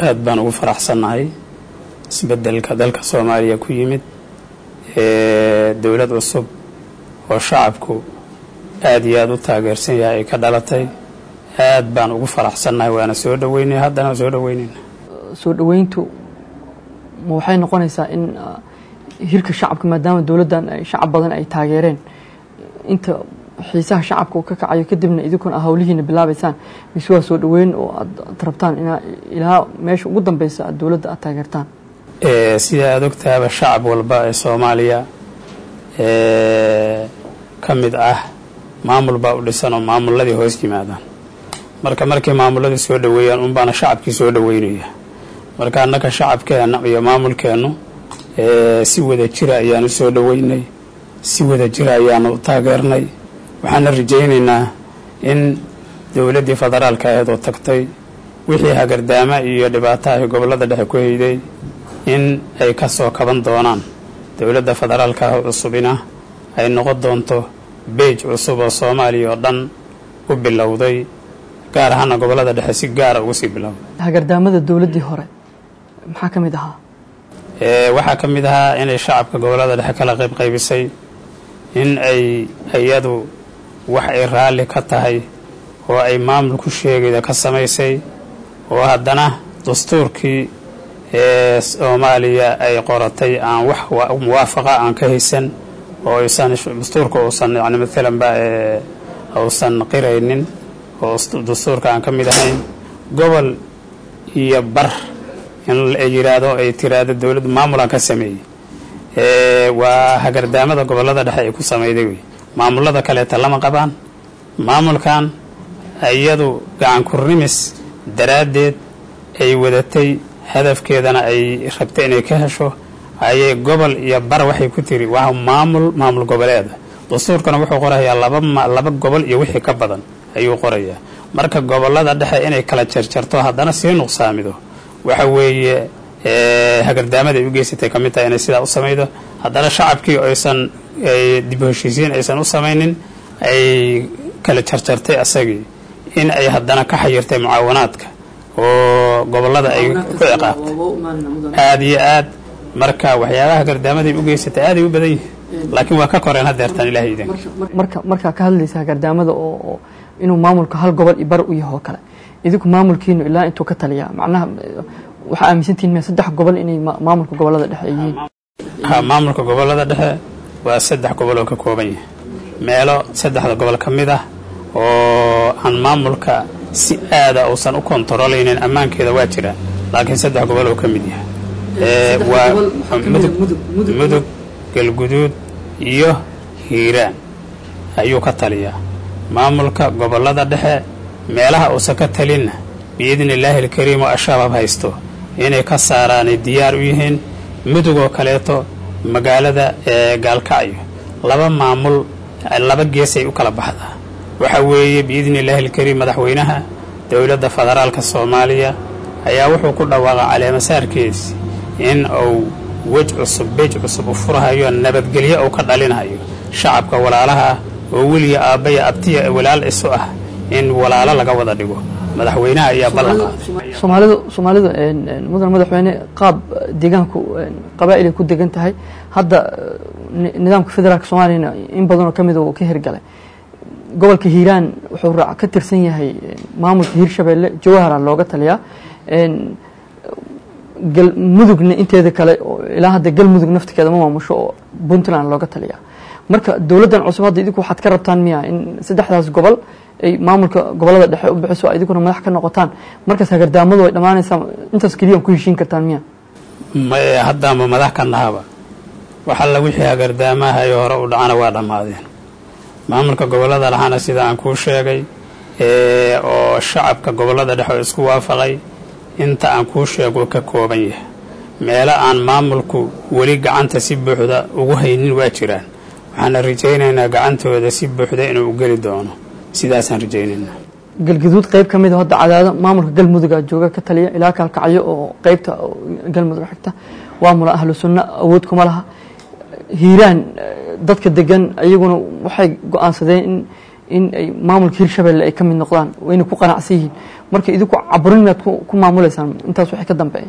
aad baan ugu faraxsannahay isbeddelka dalka soomaaliya ku yimid ee dowlad cusub oo shacabku aad iyo aad u taageersan yahay ay ka dhalatay aad baan ugu faraxsannahay waana soo dhoweynay haddana soo dhoweynayna soo dhoweyntu ma waxay noqonaysaa in hirka shacabka maadaama dowladdan shacab badan ay taageereen inta xiisaha shacabka uu ka kacayo kadibna idinkuna hawlihiina bilaabaysaan mise waa soo dhoweyn oo aad rabtaan inaa ilaa meesha ugu dambeysa aad dowladda aad taageertaan sida aad ogtaaba shacab walba ee soomaaliya ka mid ah maamul baa u dhisan oo maamulladii hoos yimaadaan marka markay maamulladii soo dhoweeyaan unbaana shacabkii soo dhoweynaya marka annaka shacabkeenna iyo maamulkeennu si wada jira ayaanu soo dhoweynay si wada jira ayaanu taageernay waxaana rajaynaynaa in dowladdii federaalka aheed oo tagtay wixii hagardaama iyo dhibaataha gobollada dhexe ku hayday in ay ka soo kaban doonaan dowladda federaalka cusubina ay noqon doonto beej cusub oo soomaaliya oo dhan u bilowday gaar ahaana gobollada dhexe si gaara ugu sii bilowday hagardaamada dowladdii hore maxaa ka mid ahaa waxaa ka mid ahaa inay shacabka gobollada dhexe kala qayb qaybisay in ay iyadu wax ay raalli ka tahay oo ay maamul ku sheegayda ka samaysay oo haddana dastuurkii ee soomaaliya ay qoratay aan wax muwaafaqa aan ka haysan oo aysan dastuurka uusan yani maalanba uusan qiraynin oo dastuurka aan ka mid ahayn gobol iyo bar in ay yidhaahdo ay tiraahdo dowladdu maamulaan ka sameeyey waa hagardaamada gobollada dhexe ay ku samayday wey maamullada kaleeta lama qabaan maamulkan iyadu gacan kurnimis daraaddeed ay wadatay hadafkeedana ay rabtay inay ka hesho ayay gobol iyo bar waxay ku tiri waa maamul maamul goboleeda dastuurkana wuxuu qorayaa laba laba gobol iyo wixii ka badan ayuu qorayaa marka gobollada dhexe inay kala jarjarto haddana sii nuqsaamido waxa weeye hagardaamada ay u geysatay ka mid tahay inay sidaa u samaydo haddana shacabkii aysan dib u heshiisiin aysan u samaynin ay kala jarjartay asagii in ay haddana ka xayirtay mucaawanaadka oo gobollada ay ku ciqaabtay aada iyo aad marka waxyaabaha hagardaamada ay u geysatay aaday u badan yihiin laakiin waa ka koreen hadeertaan ilahay idin marka markaa ka hadlaysa hagardaamada oo inuu maamulka hal gobol iyo bar u yaho kale idinku maamulkiinu ilaa intuu ka taliyaa macnaha waxaa aaminsantihin miya saddex gobol inay maamulka gobollada dhexe ay yihiin ha maamulka gobollada dhexe waa saddex gobol oo ka kooban yahay meelo saddexda gobol ka mid ah oo aan maamulka si aada uusan u kontarolaynin ammaankeeda waa jiraan laakiin saddex gobol oo ka mid yahay waa mudug galguduud iyo hiiraan ayuu ka taliyaa maamulka gobollada dhexe meelaha uusan ka talinna biidni illaahi alkariim oo ashabaab haysto inay ka saaraanay diyaar u yihiin mudug oo kaleeto magaalada ee gaalkacyo laba maamul laba geesay u kala baxdaa waxa weeye biidni illaahi alkariim madaxweynaha dowladda federaalka soomaaliya ayaa wuxuu ku dhawaaqa caleemasaarkiisi in uu wej cusub beej cusub u furhayo nabadgelyo uu ka dhalinayo shacabka walaalaha oo weliga aabbaya abtiya walaal isu ah in walaalo laga wada dhigo madaxweynaha ayaa ballan qaaday soomaalidu soomaalidu mudan madaxweyne qaab deegaanku qabaa'ilay ku degan tahay hadda nidaamka federaalka soomaaliyana in badanoo ka mida uu ka hirgalay gobolka hiiraan wuxuu raac ka tirsan yahay maamulka hiirshabeelle jawahara looga taliyaa galmudugna inteeda kale ilaa hadda galmudug naftikeeda ma maamusho oo puntland looga taliyaa marka dowladdan cusub hadda idinku waxaad ka rabtaan miya in saddexdaas gobol ay maamulka gobollada dhexe u bixiso idinkuna madax ka noqotaan markaas hagardaamadu ay dhammaanaysaa intaas keliya ku heshiin kartaan miya maye haddaanba madax ka nahaba waxalla wixii hagardaamahayo hore u dhacana waa dhammaadeen maamulka gobollada lahaana sida aan kuu sheegay oo shacabka gobollada dhexe oo isku waafaqay inta aan kuu sheego ka kooban yahay meelo aan maamulku weli gacanta si buuxda ugu haynin waa jiraan waxaana rajaynaynaa gacantooda si buuxda inuu u geli doono sidaasaan rajaynaynaa galgaduud qayb ka mid a hadda cadaado maamulka galmuduga jooga ka taliya ilaa kaalkacyo oo qeybta galmudug xigta waamula ahlu sunno awood kuma laha hiiraan dadka degan iyaguna waxay go-aansadeen in in ay maamulka hiirshabelle ay ka mid noqdaan wayna ku qanacsan yihiin marka idinku caburin miyaad ku maamuleysaan intaas wixii ka dambeeya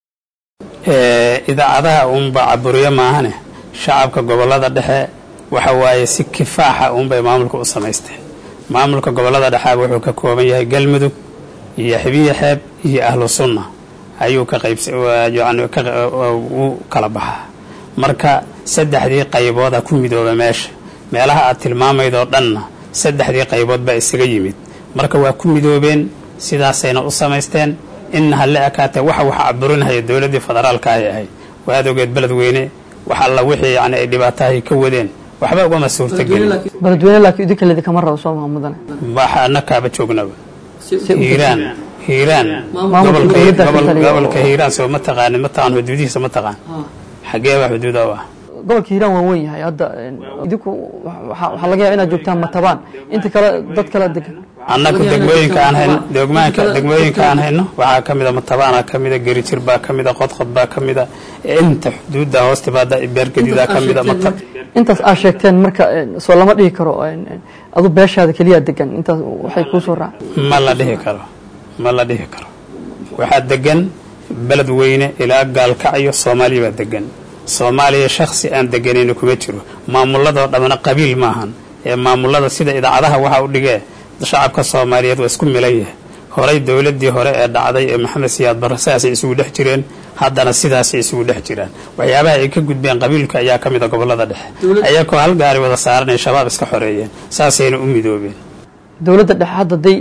idaacadaha uunba caburiyo maahane shacabka gobollada dhexe waxa waaye si kifaaxa uunbay maamulka u samaysteen maamulka gobollada dhexeaba wuxuu ka kooban yahay galmudug iyo xibiya xeeb iyo ahlu sunna ayuu ka qaybsyani u kala baxaa marka saddexdii qaybooda ku midooba meesha meelaha aad tilmaamaydoo dhanna saddexdii qaybood baa isaga yimid marka waa ku midoobeen sidaasayna u samaysteen inna ha la ekaatee waxa wax caburinhaya dowladdii federaalka ay ahayd waad ogeed beledweyne wax alla wixii yani ay dhibaatahay ka wadeen waxba ugama suurtagelin beledweyne laakiin idinka ledikama rabo soo maamudane annakaaba joognaba hiiraan hiiraan Maamulka dowladda ka taliya oo- gobolka hiiraan soo ma taqaanin ma taqaan xuduudihiisa ma taqaan xagee baa xuduuda u ah gobolka hiiraan waa weyn yahay hadda idinku waxa waxaa laga yaaba inaad joogtaan matabaan inta kale dad kale degan annaku degmooyinka aan hayno degmaanka degmooyinka aan hayno waxaa ka mida matabaana ka mida gerijir baa ka mida qodqod baa ka mida inta xuduudda hoosta baada beergadidaa ka mida mata intaas aad sheegteen marka soo lama dhihi karo adu beeshaada keliyaa degan intaas waxay kuu soo raac ma la dhihi karo ma la dhihi karo waxaa degan beled weyne ilaa gaalkacyo soomaaliya baa degan soomaaliya shaksi aan deganayna kuma jiro maamuladoo dhammana qabiil maahan ee maamulada sida idaacadaha waxaa u dhigee shacabka soomaaliyeed waa isku milan yahay horay dowladdii hore ee dhacday ee maxamed siyaad barre sidaasay isugu dhex jireen haddana sidaasay isugu dhex jiraan waxyaabaha ay ka gudbeen qabiilka ayaa ka mid a gobollada dhexe ayagoo hal gaari wada saaranay shabaab iska xoreeyeen saasayna u midoobeen dowladda dhexe hadda day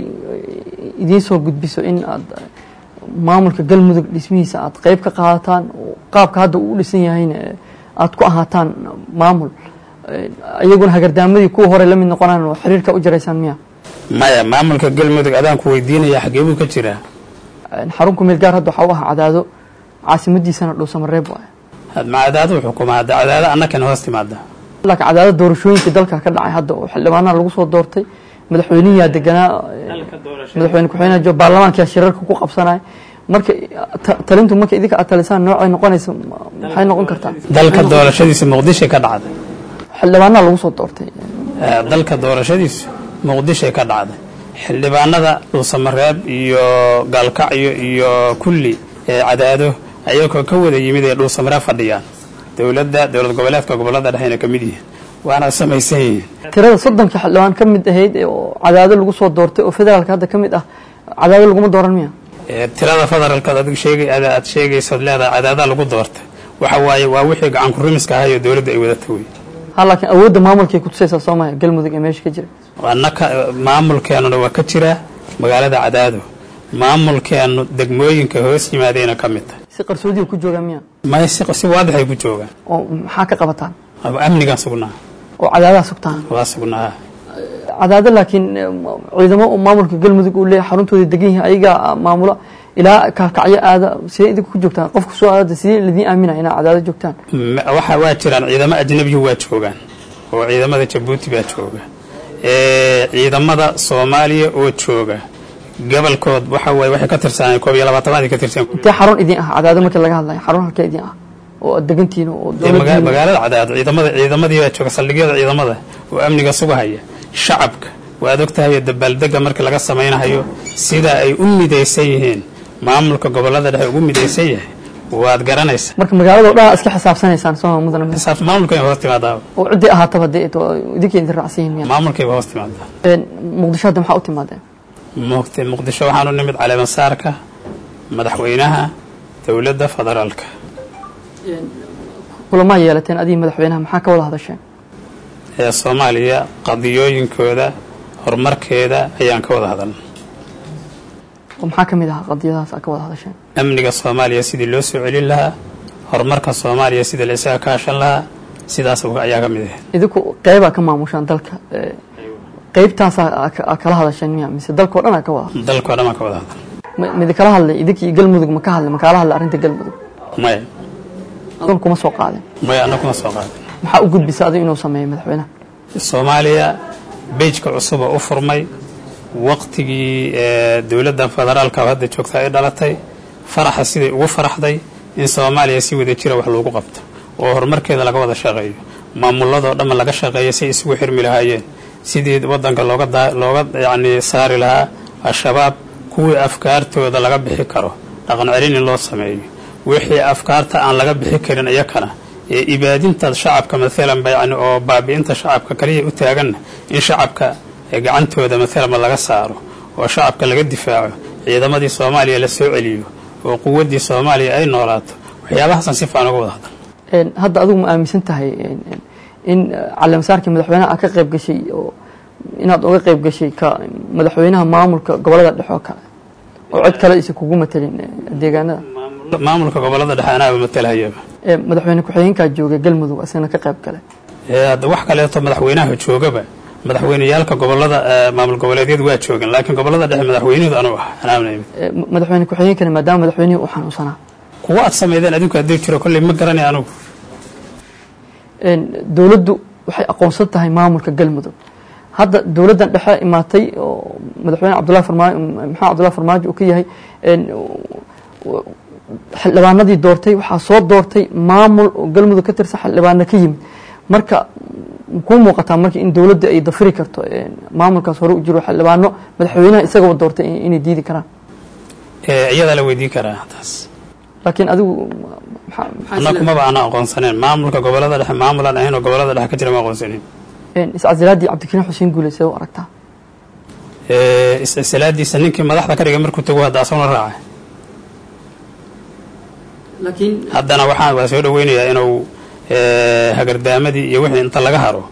idiin soo gudbiso in aad maamulka galmudug dhismihiisa aad qeyb ka qaadataan oo qaabka hadda uu u dhisan yahayna aad ku ahaataan maamul iyaguna hagardaamadii kuwa hore la mid noqonaan oo xiriirka u jaraysaan miya maya maamulka galmudug adaan ku weydiinaya xagee buu ka jiraa xarun ku meel gaar hadda waxaa u ah cadaado caasimadiisana dhuusamareeb waay ma cadaadu xukuma hadda cadaado annakana hoos timaada laakiin cadaado doorashooyinkii dalka ka dhacay hadda oo xildhibaanaha lagu soo doortay madaxweynihiyaa deganaa madaxweyne ku-xigeenaha jo baarlamaankaa shirarka ku qabsanaya marka talintu marka idinka aad talisaan noocay noqonaysa maxay noqon kartaa dalka doorashadiisa muqdishay ka dhacday xildhibaanaha lagu soo doortay dalka doorashadiisu muqdishay ka dhacday xildhibaanada dhuusamareeb iyo gaalkacyo iyo kulli ee cadaado ayagoo ka wada yimid ee dhuusamareeb fadhiyaan dowladda dowlad goboleedka gobollada dhexeyna ka mid yihiin waana samaysan yihiin tirada soddonka xildhibaan ka mid ahayd oo cadaado lagu soo doortay oo federaalka hadda ka mid ah cadaado laguma dooran miya tirada federaalkaad adig sheegay aad sheegaysood leedahay cadaadaa lagu doortay waxa waaye waa wixii gacan kurimiska ahay oo dowladda ay wadata wey ha laakiin awoodda maamulkay kutusaysaa soomaya galmudug ee meesha ka jira annaka maamulkeennuna waa ka jiraa magaalada cadaado maamulkeennu degmooyinka hoos yimaadayna ka mid tahay si qarsoodiga ku joogaa miya may si si waadixay ku joogaan oo maxaa ka qabataan amnigaan sugnaa oo cadaadaha sugtaan waa sugnaa cadaado laakiin ciidamo maamulka galmudug uu leeyahay xaruntooda degan yihiin ayagaa maamula ilaa kaalkacyo aada sidee idinku ku joogtaan qofka soo aada sidee ladiin aaminaya inaad cadaado joogtaan waxa waa jiraan ciidamo ajnabiyu waa joogaan oo ciidamada jabuuti baa jooga ciidamada soomaaliya oo jooga gobolkood waxa waye waxay ka tirsaneen koob iyo labaatanaad ka tirsan intee xarun idin ah cadaado markii laga hadlayo xarun halkee idin ah oo aad degantihiin oo magaalada cadaado ciidamada ciidamadii baa jooga saldhigyada ciidamada oo amniga sugahaya shacabka waad ogtahay dabaaldega markii laga samaynahayo sida ay u midaysan yihiin maamulka gobolada dhexe ugu midaysan yahay waad garanaysaa marka magaalado dhan iska xisaabsanaysaan soo mudan maamulkayba hoos timaadaa oo ciddii ahaataba dee idinka idin raacsan yihiin miya maamulkayba hoos timaadaa muqdisho hadda maxaa u timaadeen muqti muqdisho waxaan u nimid caleemasaarka madaxweynaha dowladda federaalka kulamaa yeelateen adiga madaxweynaha maxaa ka wada hadasheen ee soomaaliya qadiyooyinkooda horumarkeeda ayaan ka wada hadalna oo maxaa ka mid ahaa qadiyadahaas aad ka wada hadasheen amniga soomaaliya sidii loo soo celin lahaa horumarka soomaaliya sidii la isaga kaashan lahaa sidaas ayaa ka mid ahayd idinku qeybaa ka maamushaan dalka qeybtaasaa kala hadasheen miya mise dalkao dhan aa ka wada dalkao dhan baan ka wada hadal midi kala hadlay idinkii galmudug ma ka hadlay ma kaala hadlay arrinta galmudug maya adun kuma soo qaadeen maya anna kuma soo qaadin maxaa u gudbisa adigu inuu sameeyo madaxweynaha soomaaliya bejka cusuba u furmay waqtigii dowladda federaalka hadda joogta ay dhalatay faraxa siday ugu faraxday in soomaaliya si wada jira wax loogu qabto oo horumarkeeda laga wada shaqeeyo maamuladoo dhanma laga shaqeeya si isugu xirmi lahaayeen sidii wadanka looga looga yacni saari lahaa al-shabaab kuwii afkaartooda laga bixi karo dhaqan celin in loo sameeyo wixii afkaarta aan laga bixi karin iyakana ee ibaadinta shacabka maalanba yani oo baabi'inta shacabka kaliya u taaganna in shacabka gacantooda maalanba laga saaro oo shacabka laga difaaco ciidamadii soomaaliya la soo celiyo oo quwaddii soomaaliya ay noolaato waxyaabahaasaan si fiican uga wada hadal hadda adigu ma aaminsan tahay in caleemasaarkii madaxweynaha aad ka qayb gashay oo inaad uga qayb gashay ka madaxweynaha maamulka gobolada dhexe oo kale oo cod kale isa kugu matelin deegaanada maamulka gobolada dhexe anaaba matalhayaba madaxweyne ku-xigeenkaa jooga galmudug isagana ka qayb gale hadda wax kaleeto madaxweynaha joogaba madaxweyneyaalka gobolada maamul goboleedyadu waa joogan laakiin gobolada dhexe madaxweynahooda anuu ah anaabna madaxweyne ku-xigeenkana maadaama madaxweynihii uu xanuunsanaa kuwa aad sameydeen adinku haddii jiro kolley ma garanay anugu dowladdu waxay aqoonsan tahay maamulka galmudug hadda dowladdan dhexe imaatay oo madaxweyne cabdullahi farmaajo maxamed cabdullahi farmaajo uu ka yahay xildhibaanadii doortay waxaa soo doortay maamul oo galmudug ka tirsan xildhibaana ka yimid marka kuu muuqataa marka in dowladda ay dafiri karto maamulkaas hore u jiro xildhibaano madaxweynaha isagaba doortay inay diidi karaan iyadaa la weydiin karaa taas laakiin adigu anakumaba ana aqoonsaneen maamulka gobolada dhexe maamulaan ahayn oo gobolada dhexe ka jira ma aqoonsanin iscasilaadii cabdikariin xuseen guule see u aragtaa iscisilaadiisa ninkii madaxda ka dhigay markuu tago hadda asaguna raacay haddana waxaan waa soo dhaweynayaa inuu hagardaamadii iyo wixii inta laga haro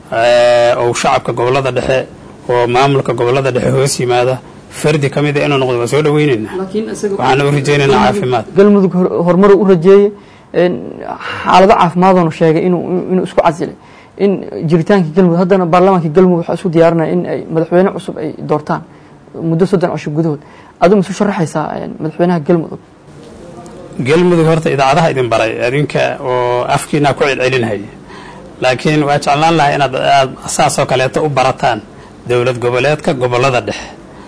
ou shacabka gobolada dhexe oo maamulka gobolada dhexe hoos yimaada fardi ka mida inuu noqdo waa soo dhaweyneynaa waxaana u rajaynaynaa caafimaad galmudug horumar u rajeeyey xaalado caafimaadonu sheegay inuu isku casilay in jiritaankii galmudug haddana baarlamaankii galmudug waxaa isku diyaarinaya in ay madaxweyne cusub ay doortaan muddo soddon cusub gudahood adigu ma isu sharaxaysaa madaxweynaha galmudug galmudug horta idaacadaha idin baray adinka oo afkiinaa ku celcelinhaya laakiin waa jeclaan lahaa inaad aad saasoo kaleeto u barataan dowlad goboleedka gobolada dhexe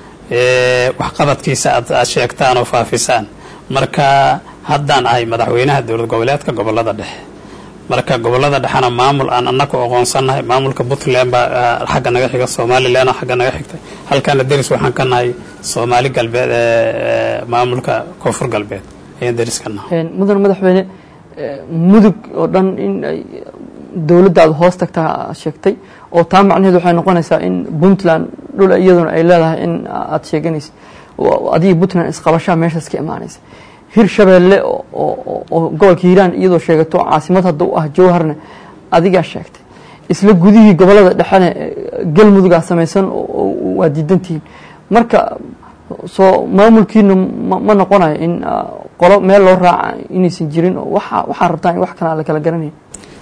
waxqabadkiisa aad sheegtaan oo faafisaan marka haddaan ahay madaxweynaha dowlad goboleedka gobolada dhexe marka gobolada dhexena maamul aan anaku aqoonsannahay maamulka puntland baa xagga naga xiga somalilan xagga naga xigta halkaana deris waxaan ka nahay soomaali galbeed maamulka koonfur galbeed ayaan deris ka nahay mudan madaxweyne mudug oo dhan in ay dowladda aad hoos tagtaa sheegtay oo taa macnaheedu waxay noqonaysaa in puntland dhul iyaduna ay leedahay in aad sheeganaysa adigii puntland isqabashaa meeshaas ka imaanaysa hir shabeelle oo gobolka hiiraan iyadoo sheegato caasimad hadda u ah jowharna adigaa sheegtay isla gudihii gobolada dhexena galmudugaa samaysan waa diidantihiin marka soo maamulkiina ma noqonayo in qolo meel loo raaca inaysan jirin oo waxaa rabtaan in wax kale aan la kala garanaya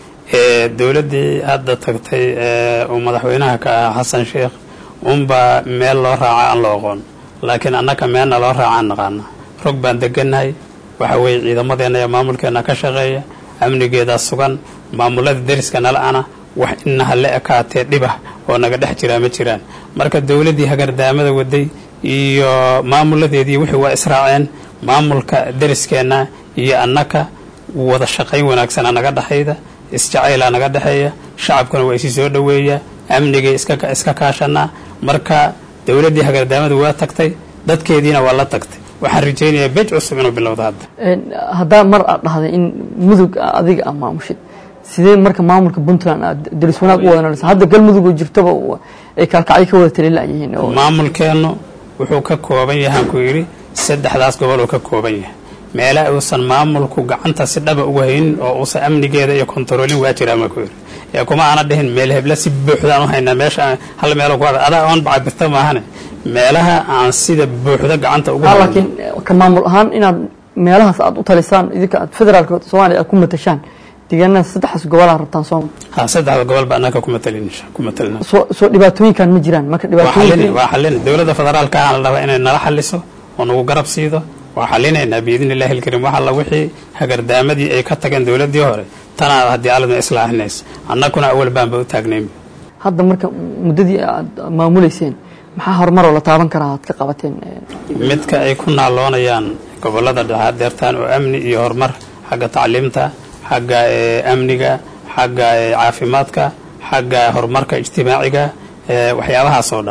dowladdii hadda tagtay uu madaxweynaha ka ahaa xasan sheekh unbaa meel loo raaca aan la oqoon laakiin annaka meelna loo raacaan naqaana rog baan degannahay waxa weeye ciidamadeenna iyo maamulkeenna ka shaqeeya amnigeedaa sugan maamulada deriska nala ana wax inaha la ekaatee dhibah oo naga dhex jiraa ma jiraan marka dowladdii hagardaamada waday iyo maamuladeedii wixii waa israaceen maamulka deriskeenna iyo annaka wada shaqayn wanaagsana naga dhexayda isjacaylaa naga dhexeeya shacabkuna waa isi soo dhoweeya amnigay iska kaashanaa marka dowladdii hagardaamada waa tagtay dadkeediina waa la tagtay waxaan rajaynayaa bej cusub inuu bilowdo hadda haddaa mar aad dhahday in mudug adiga a maamushid sidee marka maamulka puntland aad deris wanaag u wadanaysa hadda galmudugoo jirtaba ay kaalkacyo ka wada talilayihiin maamulkeennu wuxuu ka kooban yahaan ku yidhi saddexdaas gobol uu ka kooban yahay meela uusan maamulku gacanta si dhaba ugu haynin oo uusan amnigeeda iyo kontaroolin waa jiraa ma ku yidhi ee kuma aana dhihin meel hebla si buuxdaan u haynaa meesha hal meelo ku adaa oon bacabirta maahane meelaha aan sida buuxda gacanta ugu laakiin ka maamul ahaan inaad meelahaas aad u talisaan idinka aad federaalka soomaaliya aad ku matashaan deegaanada saddexdaas gobol aad rabtaan sooma ha saddexda gobol ba annaka ku matalin ku matalina soo soo dhibaatooyinkan ma jiraan marka waa xallin dhibaatooyinka waa xallin dowladda federaalka aan la rabaa inay nala xalliso oo nagu garab siido waa xallinaynaa biidni illahi alkariim wax alla wixii hagardaamadii ay ka tageen dowladdii hore tanaa haddii aladna islaaxinaysa annakuna awal baanba u taagnayn hadda marka muddadii aad maamuleyseen maxaa horumaroo la taaban karaa aad ka qabateen midka ay ku naaloonayaan gobollada dhexe deertaan oo amni iyo horumar xagga tacliimta xagga eh, amniga xagga eh, caafimaadka xagga horumarka ijtimaaciga eh, waxyaabahaas oo dhan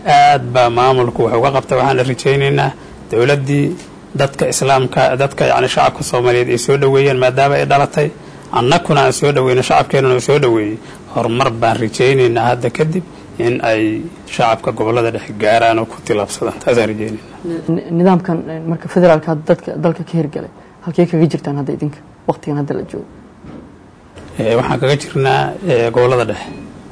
aad baa maamulku wax uga qabta waxaana rajaynaynaa dowladdii dadka islaamka dadka yani shacabka soomaaliyeed ay soo dhoweeyeen maadaama ay dhalatay annakuna aan soo dhoweyno shacabkeenuna soo dhoweeyey horumar baan rajaynaynaa hadda kadib in ay shacabka gobollada dhexe gaaraan oo ku tilaabsadaan taasaan rajaynayna nidaamkan marka federaalka hadda dadka dalka ka hirgalay halkey kaga jirtaan hadda idinka waqtigan hadda la joogo waxaan kaga jirnaa gobollada dhexe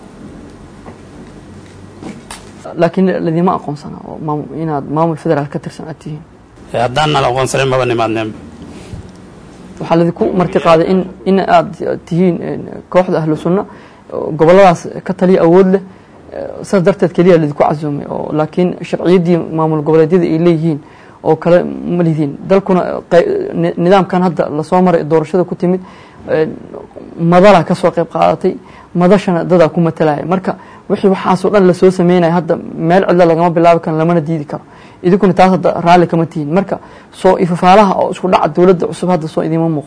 laakiin ladima aqoonsana oo inaad maamul federaal ka tirsan aad tihiin haddaan nala aqoonsanin maba nimaadneenba waxaa ladinku marti qaaday in in aad tihiin kooxda ahlu sunna gobolladaas ka taliya awood leh saas darteed keliya ladinku casuumay oo laakiin sharciyaddii maamul goboleedyada ay leeyihiin oo kale ma lidiin dalkuna nidaamkan hadda lasoo maray doorashada ku timid madalaa ka soo qayb qaadatay madashana dadaa ku matalaya marka wixii waxaasoo dhan lasoo sameynaya hadda meel cidla lagama bilaabi karo lamana diidi karo idinkuna taas hadda raalli kama tihiin marka soo ifafaalaha oo isku dhaca dowladda cusub hadda soo idiima muuqo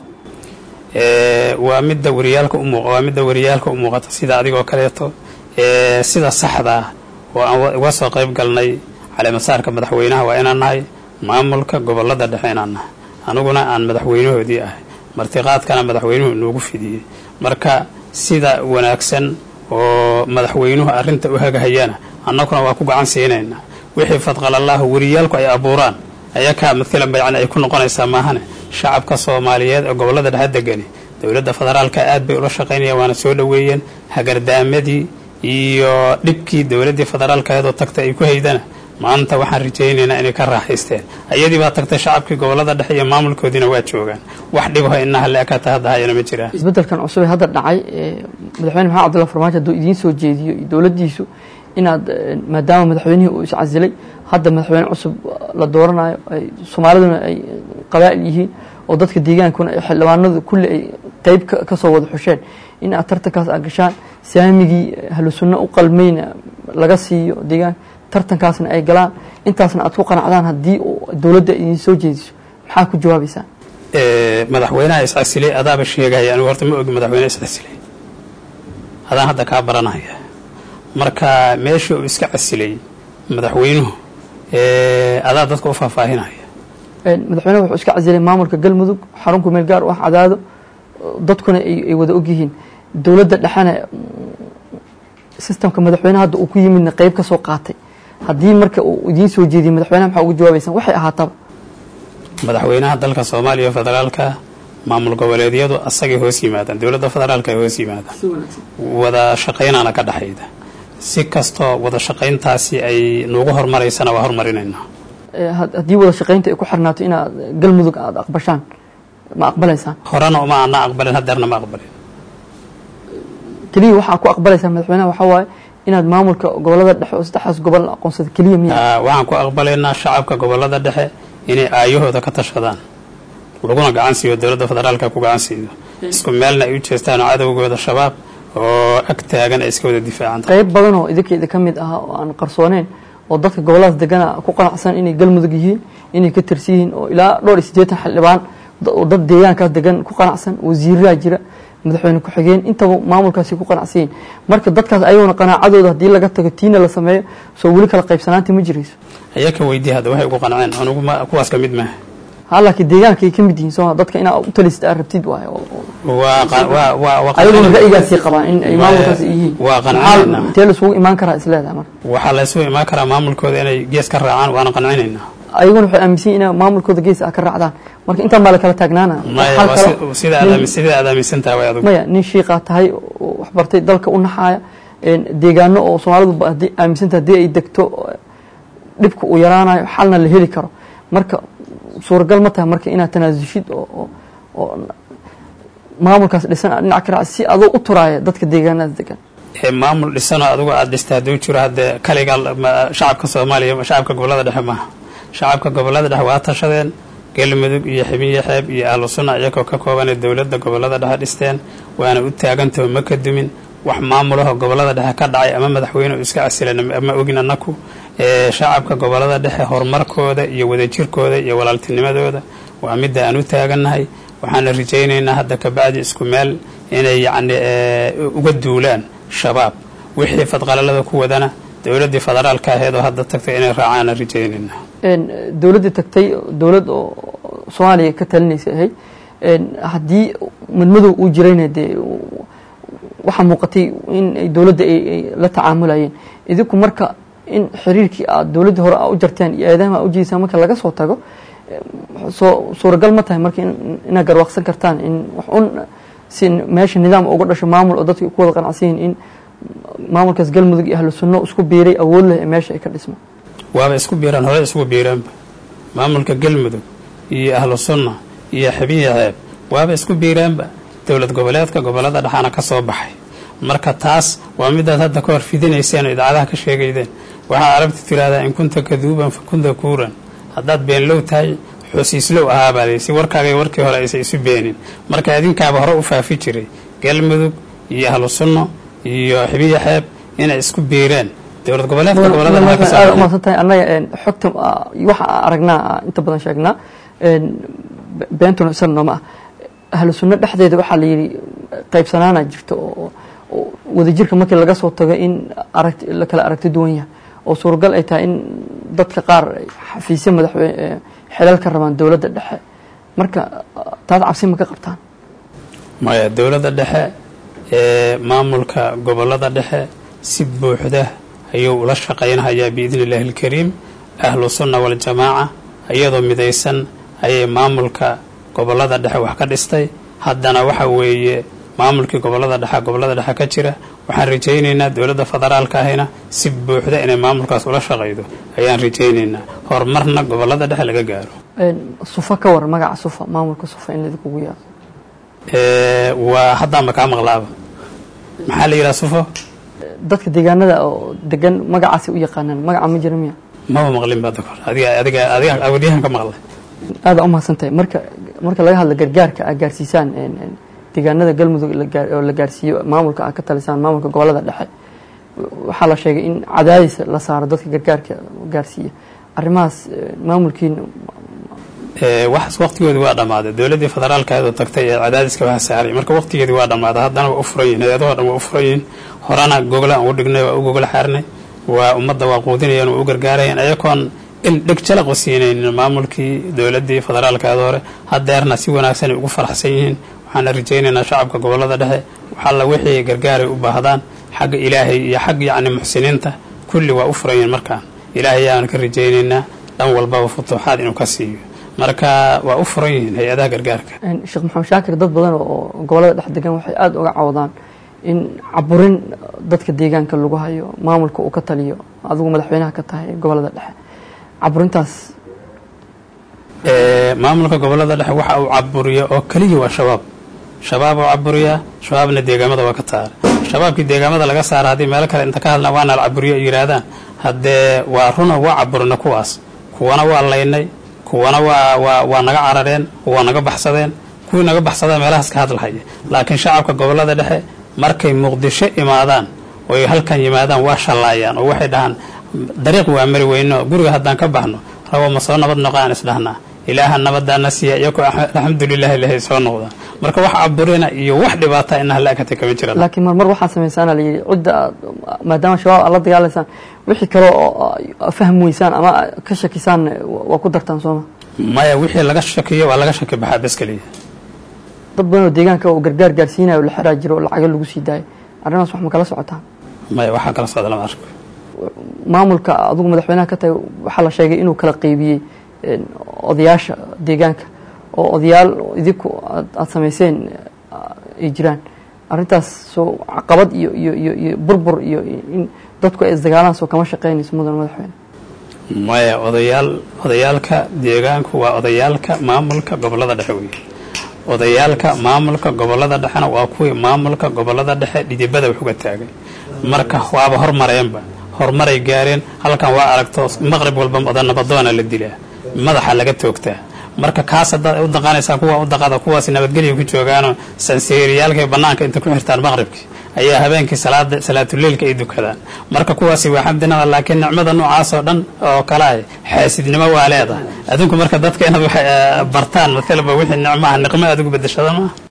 waa midda wariyaalka umuuq waa midda wariyaalka u muuqata sida adigoo kaleeto sida saxda ah oo aan uga soo qayb galnay caleemasaarka madaxweynaha waa inaan nahay maamulka gobollada dhexe inaan nahay aniguna aan madaxweynahoodii ahay martiqaadkana madaxweynuhu inoogu fidiyey marka sida wanaagsan oo madaxweynuhu arrinta u hagahayana annaguna waa ku gacan siinaynaa wixii fadqalallahu wariyaalku ay abuuraan ayakaa madkalanba yani ay ku noqonaysaa maahane shacabka soomaaliyeed ee gobollada dhexe degani dowladda federaalka aad bay ula shaqaynayaan waana soo dhoweeyeen hagardaamadii iyo dhibkii dowladdii federaalkaeedoo tagta ay ku haydana maanta waxaan rajaynaynaa inay ka raaxaysteen ayadii baa tagtay shacabkii gobollada dhexe iyo maamulkoodiina waa joogaan wax dhibaho inaha leekata hadda hayana ma jiraan isbeddelkan cusub ee hadda dhacay madaxweyne maxamed cabdulla farmaajo hadduu idiin soo jeediyo iyo dowladdiisu inaad maadaama madaxweynihii uu iscasilay hadda madaxweyne cusub la dooranayo ay soomaaliduna ay qabaa'il yihiin oo dadka deegaankuna ay xildhibaanadu kulli ay qeyb ka soo wada xusheen in aad tartankaas aad gashaan saamigii ahlu sunno u qalmayna laga siiyo deegaanka tartankaasna ay galaan intaasna aad ku qanacdaan haddii dowladda idiin soo jeediso maxaa ku jawaabaysaan madaxweynaha iscasilay adaaba sheegaya anigu horta ma ogi madaxweyne iscasilay adaan hadda kaa baranaya marka meeshii uu iska casilay madaxweynuhu adaa dadka u faahfaahinaya madaxweynuhu wuxuu iska casilay maamulka galmudug xarunku meel gaar u ah cadaado dadkuna ay wada ogyihiin dowladda dhexena sistamka madaxweyneha hadda uu ku yimidna qeyb ka soo qaatay haddii marka uu idiin soo jeediyey madaxweynaha maxaa uga jawaabaysaan waxay ahaataba madaxweynaha dalka soomaaliya federaalka maamul goboleedyadu asagay hoos yimaadaan dowladda federaalka ay hoos yimaadaan wada shaqaynaana ka dhexayda si kastoo wada shaqayntaasi ay nuugu hormaraysana waa hormarinaynaa haddii wada shaqaynta ay ku xirnaato inaad galmudug aada aqbashaan ma aqbalaysaan horena uma ana aqbalin hadeerna ma aqbalin keliya waxaa ku aqbalaysaa madaxweynaha waxaa waaye inaad maamulka gobollada dhexe oo saddexdaas gobol aqoonsada keliya miya waxaan ku aqbalaynaa shacabka gobollada dhexe inay aayahooda ka tashadaan laguna gacan siiyo dowladda federaalka ku gacan siiyo isku meelna ay u jeestaan oo cadowgooda shabaab oo ag taagan ay iska wada difaacaan qayb badan oo idinkeeda ka mid ah oo aan qarsooneyn oo dadka gobolladaas degana ku qanacsan inay galmudug yihiin inay ka tirsi yihiin oo ilaa dhowr iyo siddeetan xildhibaan oo dad deegaankaas degan ku qanacsan wasiiraha jira madaxweyne ku-xigeen intaba maamulkaasi ku qanacsan yihin marka dadkaas ayaguna qanaacadooda haddii laga tago tiina la sameeyo soo weli kala qaybsanaanta ma jirayso ayaka weydii hadda waxay ugu qanceen anugu ma kuwaas ka mid maaha ha laakiin deegaanka ay ka mid yihiin soo dadka inaa u talisad aad rabtid waaye ayaguna ra'yigaasay qabaan in ay maamulkaas yihiin waa qancinaynaa intee laisugu imaan karaa isleedahay marka waxaa laysugu imaan karaa maamulkooda inay gees ka raacaan waana qancinaynaa ayaguna waxay aaminsan yihin in maamulkooda gees a ka raacdaan marka intaan baa la kala taagnaana sida aad aaminsantaha way adug maya nin shiiqaa tahay oo waxbartay dalka u naxaaya deegaano oo soomaalidu haddii aaminsantaha haddii ay degto dhibka uu yaraanayo xalna la heli karo marka suuragal ma tahay marka inaad tanaasulshid oo oo maamulkaas dhisan dhinac ka raac si adoo u turaaya dadka deegaanada degan maamul dhisanoo adigu aada dhista hadduu jiro haddee kaliga shacabka soomaaliya shacabka gobollada dhexe maaha shacabka gobollada dhexe waa tashadeen galmudug iyo ximiyo xeeb iyo ahlu sunna iyagoo ka koobanee dowladda gobollada dhexe dhisteen waana u taagantaho ma ka dumin wax maamulaho gobollada dhexe ka dhacay ama madaxweyne u iska casilan ama ogin annaku shacabka gobollada dhexe horumarkooda iyo wadajirkooda iyo walaaltinimadooda waa midda aan u taagannahay waxaana rajaynaynaa hadda kabacdi isku meel inay yacni uga duulaan shabaab wixii fadqalalada ku wadana dowladdii federaalka aheed oo hadda tagtay inay raacaana rajaynayna dowladdii tagtay dowlad oo soomaaliya ka talinaysa ahayd haddii madmadow uu jirayna dee waxaa muuqatay in ay dowladda ay la tacaamulayeen idinku marka in xiriirkii aad dowladdii hore a u jarteen iyo aadaama a ujeedisaan marka laga soo tago soo suuragal ma tahay marka inaad garwaaqsan kartaan in wax un si meesha nidaam uga dhasho maamul oo dadka ku wada qanacsan yihin in maamulkaas galmudug iyo ahlu sunno isku biiray awood leh ee meesha ay ka dhismaan waaba isku biiraan hore isku biiraanba maamulka galmudug iyo ahlu sunna iyo xabiya ceeb waaba isku biiraanba dowlad goboleedka gobolada dhexaana ka soo baxay marka taas waa midaad hadda ka hor fidinayseen oo idaacadaha ka sheegaydeen waxaa arabta tiraahdaa in kunta kaduuban fa kunta kuuran haddaad beenlow tahay xosiislow ahaabaadey si warkaagay warkii hore aysa isu beenin marka adinkaaba hore u faafi jiray galmudug iyo ahlu sunno iyo xibiya xeeb inay isku biireen dowlad goboleedka gobolada umaasan tahay annaga xogta waxa aragnaa inta badan sheegnaa beentuna isana nooma ah ahlu sunno dhexdeeda waxaa la yidhi qaybsanaana jirta oo wadajirka markii laga soo tago in aragt la kala aragti duwan yahay oo suuragal ay tahay in dadka qaar xafiisya madaxweyne xilal ka rabaan dowladda dhexe marka taas cabsi ma ka qabtaan maya dowladda dhexe ee maamulka gobolada dhexe si buuxda ayuu ula shaqaynhayaa biidni illaahi alkariim ahlu sunna waljamaaca iyadoo midaysan ayay maamulka gobolada dhexe wax ka dhistay haddana waxa weeye maamulkii gobolada dhexe gobolada dhexe ka jira waxaan rajaynaynaa dowladda federaalka ahina si buuxda inay maamulkaas ula shaqaydo ayaan rajaynaynaa horumarna gobolada dhexe laga gaaro sufa ka war magaca sufa maamulka sufa in laidinkugu yaado waa haddaanba kaa maqlaaba maxaa la yidhaha sufo dadka deegaanada oo degan magacaasi u yaqaanaan magaca ma jira miya maba maqlin ba dakor adiga adiga adiga awadiyahan ka maqlay aada u mahadsan tahay marka marka laga hadla gargaarka aad gaarsiisaan deegaanada galmudug oo la gaarsiiyo maamulka aad ka talisaan maamulka gobolada dhexe waxaa la sheegay in cadaadis la saaro dadka gargaarka gaarsiiya arrimahaas maamulkiina wax waqtigoodi waa dhammaaday dowladdii federaalka ayadoo tagtay ee cadaadiska waxa saaray marka waqtigeedi waa dhammaaday haddana waa u furan yihin hay-adahoo dhan waa u furan yihin horena gogla aan u dhignay waa u gogla xaarnay waa ummadda waa quudinayaan waa u gargaarayaan ayagoon il dheg jalaq u siinaynin maamulkii dowladdii federaalka ayada hore haddeerna si wanaagsan ay ugu faraxsan yihiin waxaana rajaynaynaa shacabka gobolada dhexe waxalla wixii gargaaray u baahdaan xagga ilaahay iyo xag yacni muxsiniinta kulli waa u furan yihin markaan ilaahay ayaanu ka rajaynaynaa dhan walbaba futuuxaad inuu ka siiyo marka waa u furan yihiin hay-adaha gargaarka sheekh maxamed shaakir dad badan oo gobolada dhex degan waxay aada uga cawdaan in caburin dadka deegaanka lagu hayo maamulka uu ka taliyo adigu madaxweynaha ka tahay gobolada dhexe caburintaas maamulka gobolada dhexe waxa uu caburiya oo keliya waa shabaab shabaab oo caburiyaa shabaabna deegaamada waa ka taara shabaabkii deegaamada laga saara haddii meelo kale inta ka hadlaan waana la caburiyo ay yidhaahdaan haddee waa runa waa caburina kuwaas kuwana waa laynay kuwana waa waa waa naga carareen waa naga baxsadeen kuwii naga baxsadeen meelahaas ka hadlahaya laakiin shacabka gobolada dhexe markay muqdisho imaadaan oy halkan yimaadaan waa shallaayaan oo waxay dhahaan dariiq waa mari weyno guriga haddaan ka baxno rabo ma soo nabad noqaan isdhahnaa ilaaha nabadaana siiya iyagoo alxamdulilah ilahay soo noqdaan marka wax caburina iyo wax dhibaata inaha la ekatay kama jiraan laakiin marmar waxaa samaysaana la yidhi cidda aad maadaama shabaab aad la dagaalaysaan wixii kale oo fahmi weysaan ama ka shakisaan waa ku dartaan sooma maya wixii laga shakiyo waa laga shaki baxaa bes keliya dad badan oo deegaanka oo gargaar gaarsiinayo la xiraa jiro oo lacago lagu sii daayo arrimaas wax ma kala socotaan maya waxaa kala socda lama arko maamulka adigu madaxweynaha ka tahay waxaa la sheegay inuu kala qeybiyey odayaasha deegaanka oo odayaal idinku aada samayseen ay jiraan arrintaas soo caqabad iyo iyo iyo iyo burbur iyo in dadku ay isdagaalaan soo kama shaqeynayso mudan madaxweyne maya odayaal odayaalka deegaanku waa odayaalka maamulka gobolada dhexe wey odayaalka maamulka gobolada dhexena waa kuwii maamulka gobolada dhexe dhidibada wax uga taagay marka waaba hormareenba horumaray gaareen halkan waa aragto maqrib walba odanabadoona la dilaa madaxa laga toogtaa marka kaas haddaad u daqanaysaa kuwa u daqada kuwaas nabadgelya ku joogaanoo sanseeriyaalkay bannaanka inta ku xirtaan maqribkii ayaa habeenkii salaada salaatuleilka ay dukadaan marka kuwaasi waa xamdinada laakiin nicmada noocaasoo dhan oo kale ah xaasidnimo waa leedahay adinku marka dadka inaad wax bartaan matalaba wixii nicmaha niqmo aad ugu bedeshada maaha